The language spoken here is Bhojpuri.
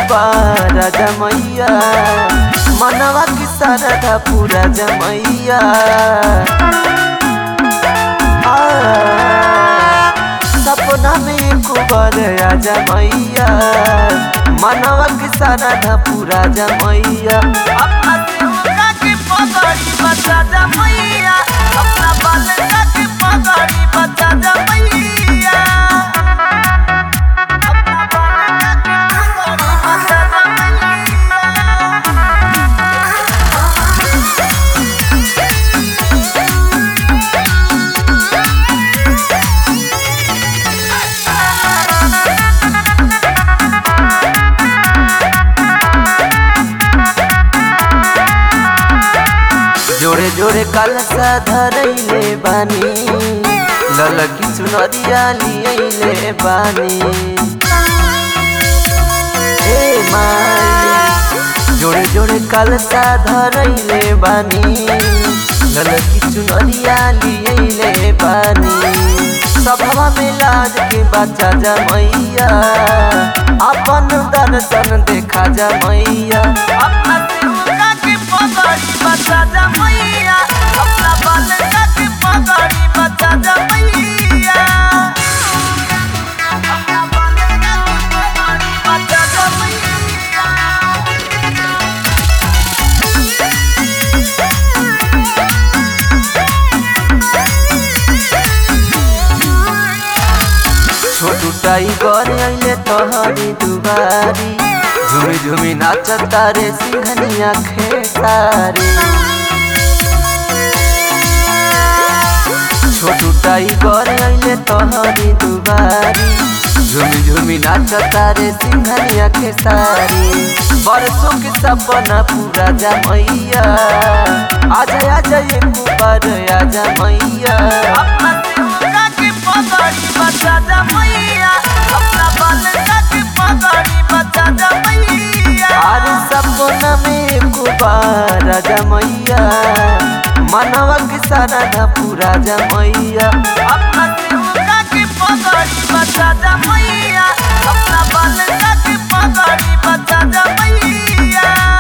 कुबारा जमैया मनवा की सरधा पूरा जमैया आ, सपना में कुबर आ जमैया मनवा की सरधा पूरा जमैया अपना देवता की पगड़ी बचा जमैया अपना बालका की पगड़ी बचा जमैया अपना बालका की पगड़ी बचा जमैया जोड़े जोड़े कलसा धरैले बानी ललकी चुनरिया लियैले बानी ए माई जोड़े जोड़े कलसा धरैले बानी ललकी चुनरिया लियैले बानी सभवा में लाज के बच्चा जमैया अपन दर्शन देखा जमैया अपना देवता की पगड़ी बचा जमैया अपना बालका की पगड़ी बचा जमैया अपना बालका की पगड़ी बचा जमैया छोटू टाइगर अइले तोहरी दुबारी झुमी झुमी नाचता रे सिंघनिया खेसारी छोटू टाइगर अइले तोहरी दुबारी झुमी झुमी नाचता रे सिंघनिया खेसारी बरसों के सपना पूरा जमैया आजा आजा ये कुबार आजा मैया अपना देवता की पगड़ी बचा जमैया अपना बालका की पगड़ी बचा जमैया अरे सपना में कुबार जमैया मनवा की सरधा पूरा जमैया अपना देवता की पगड़ी बचा जमैया अपना बालका की पगड़ी बचा जमैया